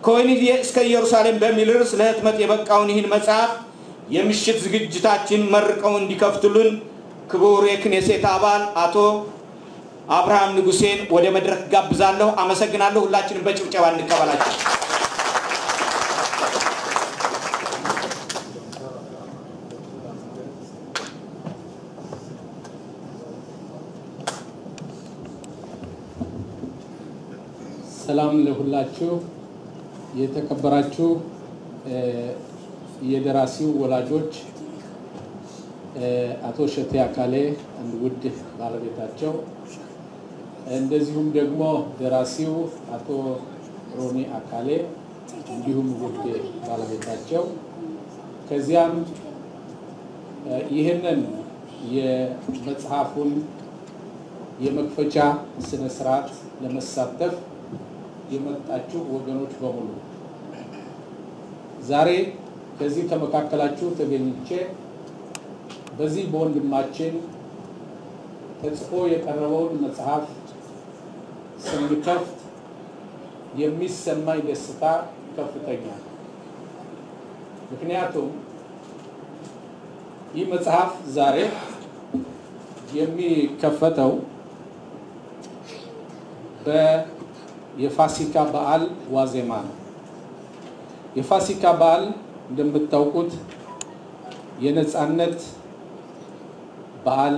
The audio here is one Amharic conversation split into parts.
ከወህኒ እስከ ኢየሩሳሌም በሚል ርዕስ ለህትመት የበቃውን ይህን መጽሐፍ የምሽት ዝግጅታችን መርቀው እንዲከፍቱልን ክቡር የክኔሴት አባል አቶ አብርሃም ንጉሴን ወደ መድረክ ጋብዛለሁ። አመሰግናለሁ። ሁላችንም በጭብጨባ እንቀበላቸው። ሰላም ለሁላችሁ። የተከበራችሁ የደራሲው ወላጆች አቶ ሸቴ አካሌ አንድ ውድ ባለቤታቸው፣ እንደዚሁም ደግሞ ደራሲው አቶ ሮኒ አካሌ እንዲሁም ውድ ባለቤታቸው፣ ከዚያም ይህንን የመጽሐፉን የመክፈቻ ስነ ስርዓት ለመሳተፍ የመጣችሁ ወገኖች በሙሉ ዛሬ ከዚህ ከመካከላችሁ ተገኝቼ በዚህ በወንድማችን ተጽፎ የቀረበውን መጽሐፍ ስንከፍት የሚሰማኝ ደስታ ከፍተኛ ነው። ምክንያቱም ይህ መጽሐፍ ዛሬ የሚከፈተው የፋሲካ በዓል ዋዜማ ነው። የፋሲካ በዓል እንደምታውቁት የነፃነት በዓል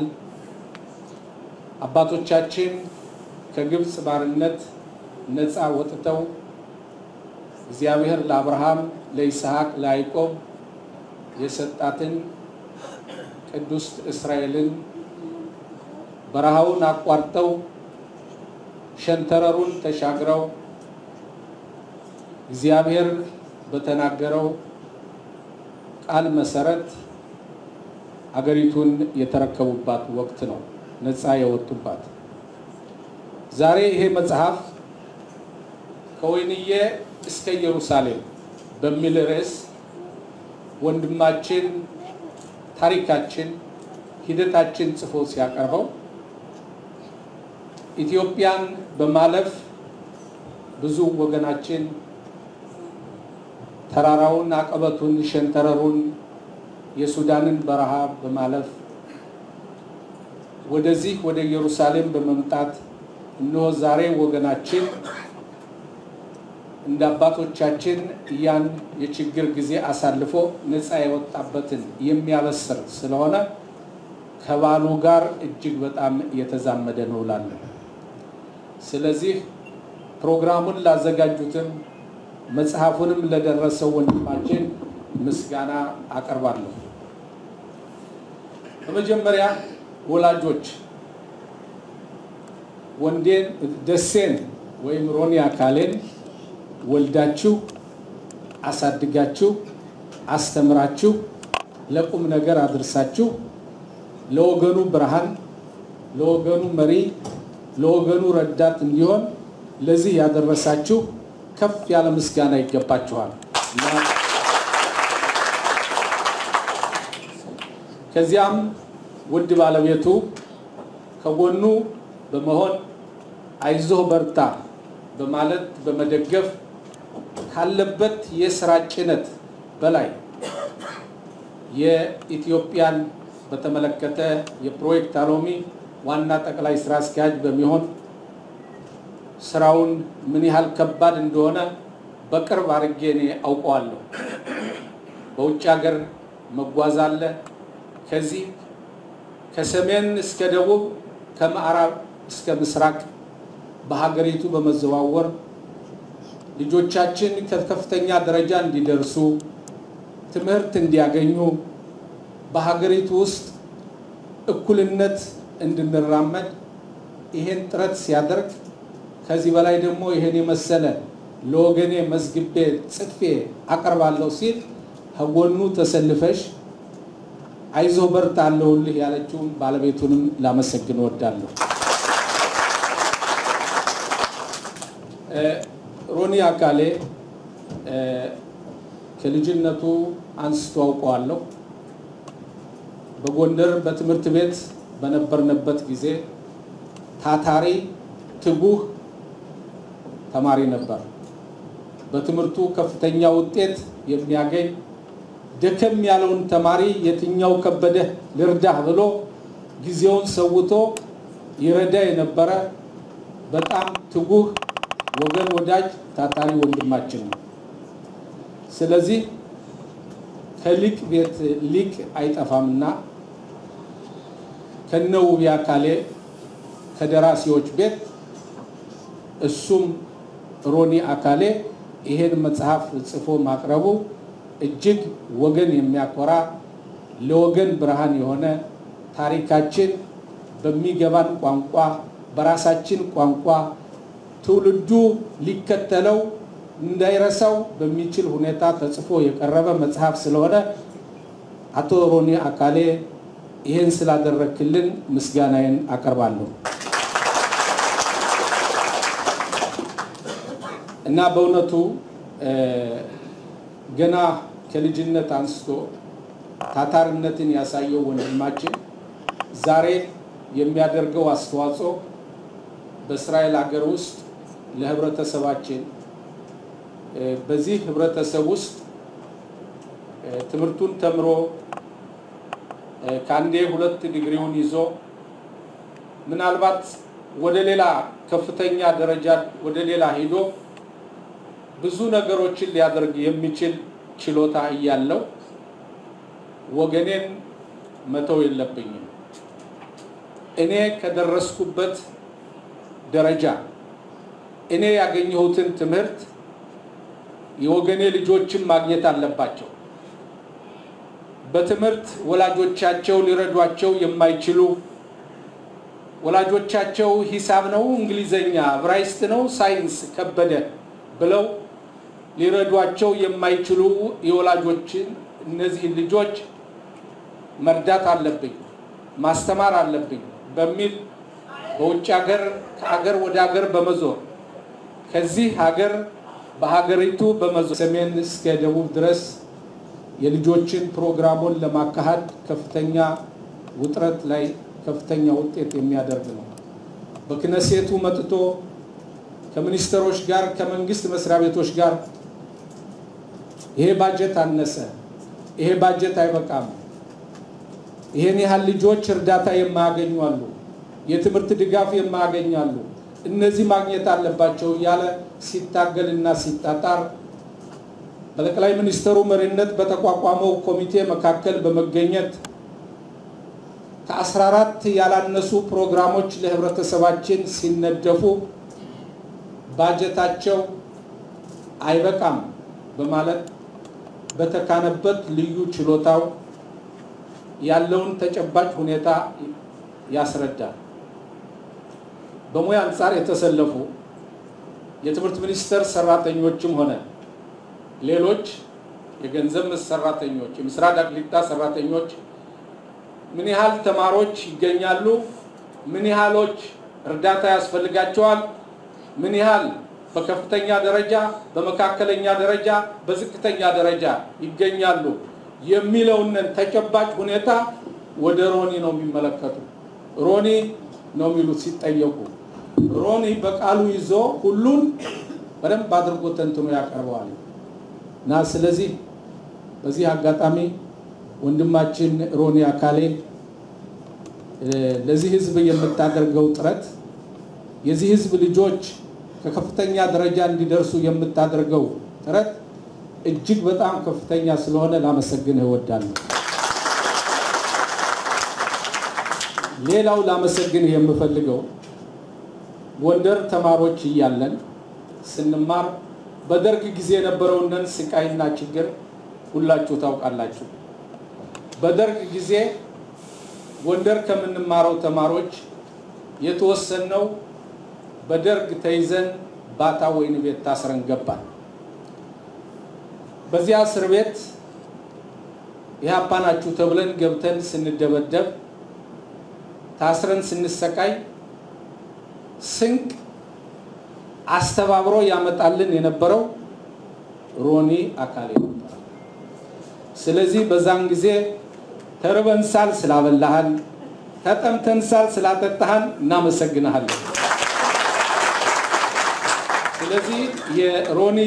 አባቶቻችን ከግብፅ ባርነት ነፃ ወጥተው እግዚአብሔር ለአብርሃም፣ ለይስሐቅ፣ ለያዕቆብ የሰጣትን ቅዱስ እስራኤልን በረሃውን አቋርጠው ሸንተረሩን ተሻግረው እግዚአብሔር በተናገረው ቃል መሰረት አገሪቱን የተረከቡባት ወቅት ነው፣ ነፃ የወጡባት። ዛሬ ይሄ መጽሐፍ ከወይንዬ እስከ ኢየሩሳሌም በሚል ርዕስ ወንድማችን ታሪካችን፣ ሂደታችን ጽፎ ሲያቀርበው ኢትዮጵያን በማለፍ ብዙ ወገናችን ተራራውን፣ አቀበቱን፣ ሸንተረሩን የሱዳንን በረሃ በማለፍ ወደዚህ ወደ ኢየሩሳሌም በመምጣት እነሆ ዛሬ ወገናችን እንደ አባቶቻችን ያን የችግር ጊዜ አሳልፎ ነፃ የወጣበትን የሚያበስር ስለሆነ ከባሉ ጋር እጅግ በጣም የተዛመደ ነው እላለሁ። ስለዚህ ፕሮግራሙን ላዘጋጁትም መጽሐፉንም ለደረሰው ወንድማችን ምስጋና አቀርባለሁ። በመጀመሪያ ወላጆች ወንዴን ደሴን ወይም ሮኒ አካሌን ወልዳችሁ አሳድጋችሁ አስተምራችሁ ለቁም ነገር አድርሳችሁ ለወገኑ ብርሃን፣ ለወገኑ መሪ፣ ለወገኑ ረዳት እንዲሆን ለዚህ ያደረሳችሁ ከፍ ያለ ምስጋና ይገባችኋል። ከዚያም ውድ ባለቤቱ ከጎኑ በመሆን አይዞህ በርታ በማለት በመደገፍ ካለበት የስራ ጭነት በላይ የኢትዮጵያን በተመለከተ የፕሮጀክት አሎሚ ዋና ጠቅላይ ስራ አስኪያጅ በሚሆን ስራውን ምን ያህል ከባድ እንደሆነ በቅርብ አድርጌ እኔ አውቀዋለሁ። በውጭ ሀገር መጓዝ አለ። ከዚህ ከሰሜን እስከ ደቡብ ከምዕራብ እስከ ምስራቅ በሀገሪቱ በመዘዋወር ልጆቻችን ከከፍተኛ ደረጃ እንዲደርሱ ትምህርት እንዲያገኙ በሀገሪቱ ውስጥ እኩልነት እንድንራመድ ይሄን ጥረት ሲያደርግ ከዚህ በላይ ደግሞ ይሄን የመሰለ ለወገኔ መዝግቤ ጽፌ አቀርባለሁ ሲል ከጎኑ ተሰልፈሽ አይዞህ በርታ አለሁልህ ያለችውን ባለቤቱንም ላመሰግን እወዳለሁ። ሮኒ አካሌ ከልጅነቱ አንስቶ አውቀዋለሁ። በጎንደር በትምህርት ቤት በነበርንበት ጊዜ ታታሪ ትጉህ ተማሪ ነበር። በትምህርቱ ከፍተኛ ውጤት የሚያገኝ ደከም ያለውን ተማሪ የትኛው ከበደ ልርዳህ ብሎ ጊዜውን ሰውቶ ይረዳ የነበረ በጣም ትጉህ ወገን ወዳጅ ታታሪ ወንድማችን ነው። ስለዚህ ከሊቅ ቤት ሊቅ አይጠፋምና ከነውቢ አካሌ ከደራሲዎች ቤት እሱም ሮኒ አካሌ ይሄን መጽሐፍ ጽፎ ማቅረቡ እጅግ ወገን የሚያኮራ ለወገን ብርሃን የሆነ ታሪካችን በሚገባን ቋንቋ በራሳችን ቋንቋ ትውልዱ ሊከተለው እንዳይረሳው በሚችል ሁኔታ ተጽፎ የቀረበ መጽሐፍ ስለሆነ አቶ ሮኒ አካሌ ይህን ስላደረክልን ምስጋናዬን አቀርባለሁ እና በእውነቱ ገና ከልጅነት አንስቶ ታታርነትን ያሳየው ወንድማችን ዛሬ የሚያደርገው አስተዋጽኦ በእስራኤል ሀገር ውስጥ ለህብረተሰባችን በዚህ ህብረተሰብ ውስጥ ትምህርቱን ተምሮ ከአንዴ ሁለት ዲግሪውን ይዞ ምናልባት ወደ ሌላ ከፍተኛ ደረጃ ወደ ሌላ ሂዶ ብዙ ነገሮችን ሊያደርግ የሚችል ችሎታ እያለው ወገኔን መተው የለብኝም። እኔ ከደረስኩበት ደረጃ እኔ ያገኘሁትን ትምህርት የወገኔ ልጆችን ማግኘት አለባቸው። በትምህርት ወላጆቻቸው ሊረዷቸው የማይችሉ ወላጆቻቸው ሂሳብ ነው፣ እንግሊዘኛ፣ ዕብራይስጥ ነው፣ ሳይንስ ከበደ ብለው ሊረዷቸው የማይችሉ የወላጆችን እነዚህን ልጆች መርዳት አለብኝ፣ ማስተማር አለብኝ በሚል በውጭ ሀገር ከሀገር ወደ ሀገር በመዞር ከዚህ ሀገር በሀገሪቱ በመዞር ሰሜን እስከ ደቡብ ድረስ የልጆችን ፕሮግራሙን ለማካሄድ ከፍተኛ ውጥረት ላይ ከፍተኛ ውጤት የሚያደርግ ነው። በክነሴቱ መጥቶ ከሚኒስትሮች ጋር ከመንግስት መስሪያ ቤቶች ጋር ይሄ ባጀት አነሰ፣ ይሄ ባጀት አይበቃም፣ ይሄን ያህል ልጆች እርዳታ የማያገኙ አሉ፣ የትምህርት ድጋፍ የማያገኛሉ፣ እነዚህ ማግኘት አለባቸው እያለ ሲታገልና ሲጣጣር በጠቅላይ ሚኒስትሩ መሪነት በተቋቋመው ኮሚቴ መካከል በመገኘት ከ14 ያላነሱ ፕሮግራሞች ለህብረተሰባችን ሲነደፉ ባጀታቸው አይበቃም በማለት በተካነበት ልዩ ችሎታው ያለውን ተጨባጭ ሁኔታ ያስረዳል። በሙያ አንጻር የተሰለፉ የትምህርት ሚኒስቴር ሰራተኞችም ሆነ ሌሎች የገንዘብ ሰራተኞች፣ የምስራቅ አቅሊጣ ሰራተኞች ምን ያህል ተማሪዎች ይገኛሉ? ምን ያህሎች እርዳታ ያስፈልጋቸዋል? ምን ያህል በከፍተኛ ደረጃ፣ በመካከለኛ ደረጃ፣ በዝቅተኛ ደረጃ ይገኛሉ የሚለውን ተጨባጭ ሁኔታ ወደ ሮኒ ነው የሚመለከቱ። ሮኒ ነው የሚሉት ሲጠየቁ። ሮኒ በቃሉ ይዞ ሁሉን በደንብ አድርጎ ተንትኖ ያቀርበዋል እና ስለዚህ በዚህ አጋጣሚ ወንድማችን ሮኒ አካሌ ለዚህ ህዝብ የምታደርገው ጥረት የዚህ ህዝብ ልጆች ከከፍተኛ ደረጃ እንዲደርሱ የምታደርገው ጥረት እጅግ በጣም ከፍተኛ ስለሆነ ላመሰግንህ እወዳለሁ። ሌላው ላመሰግንህ የምፈልገው ጎንደር ተማሪዎች እያለን ስንማር በደርግ ጊዜ የነበረውን ስቃይና ችግር ሁላችሁ ታውቃላችሁ። በደርግ ጊዜ ጎንደር ከምንማረው ተማሪዎች የተወሰነው በደርግ ተይዘን ባታ ወይን ቤት ታስረን ገባን። በዚያ እስር ቤት ኢህአፓ ናችሁ ተብለን ገብተን ስንደበደብ ታስረን ስንሰቃይ ስንቅ አስተባብሮ ያመጣልን የነበረው ሮኒ አካሌ ነበር። ስለዚህ በዛን ጊዜ ተርበንሳል ስላበላሃን፣ ተጠምተንሳል ስላጠጣሃን እናመሰግንሃለን። ስለዚህ የሮኒ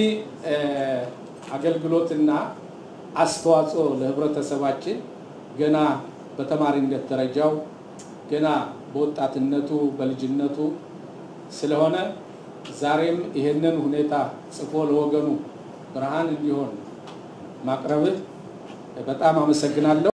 አገልግሎትና አስተዋጽኦ ለህብረተሰባችን ገና በተማሪነት ደረጃው ገና በወጣትነቱ በልጅነቱ ስለሆነ ዛሬም ይህንን ሁኔታ ጽፎ ለወገኑ ብርሃን እንዲሆን ማቅረብህ በጣም አመሰግናለሁ።